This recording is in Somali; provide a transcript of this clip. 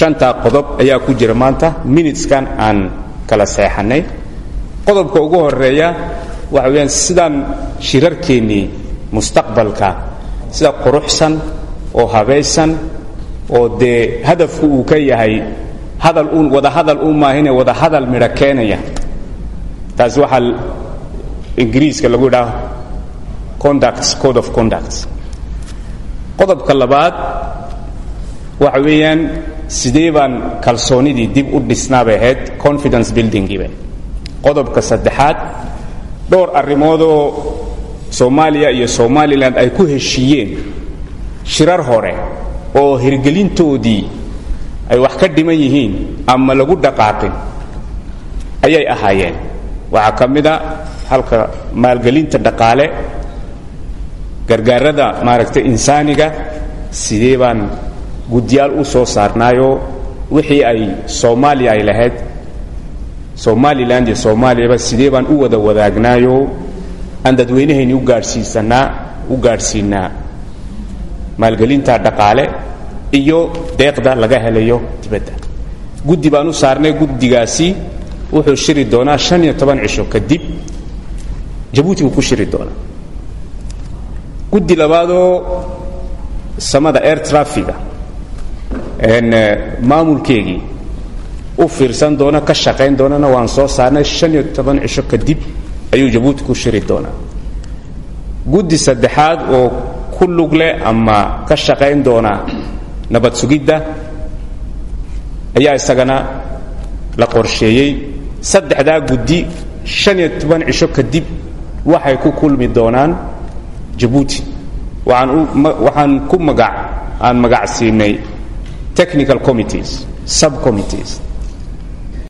shantaa qodob ayaa ku jira maanta minuteskan aan kala seexannay qodobka ugu horeeya waxa weeyaan sidaan shirarkeennii mustaqbalka sida quruxsan oo habaysan oo dee hadafku uu ka yahay hadal uun wada hadal u maahine wada hadal midho keenaya taasi waxaa ingiriiska lagu yidhaha conducts code of conducts qodobka labaad waxa weeyaan sidee baan kalsoonidii dib u dhisnaabay ahayd confidence buildingiiba qodobka saddexaad dhowr arrimoodoo soomaaliya iyo somalilan ay ku heshiiyeen shirar hore oo hirgelintoodii ay wax ka dhiman yihiin ama lagu dhaqaaqin ayay ahaayeen waxaa ka mid a halka maalgelinta dhaqaale gargaarada maaragtay insaaniga sidee baan guddiyaal u soo saarnaayoo wixii ay soomaaliya ay lahayd somalilan iyo soomaaliyaba sidee baan u wada wadaagnaayoo aan dadweynahayni u gaadhsiisanaa u gaadhsiinaa maalgelinta dhaqaale iyo deeqda laga helayo dibadda guddi baan u saarnay guddigaasi wuxuu shiri doonaa shan iyo toban cisho kadib jabuuti buu ku shiri doonaa guddi labaadoo samada air trafiga maamulkeegii u fiirsan doona ka shaqayn doonana waan soo saarnay shan iyo toban cisho kadib ayuu jabuuti ku shiri doonaa guddi saddexaad oo ku lug leh ama ka shaqayn doona nabad sugidda ayaa isagana la qorsheeyey saddexdaa guddi shan iyo toban cisho kadib waxay ku kulmi doonaan jabuuti waxaan ku magac aan magac siinay technical committees subcommittees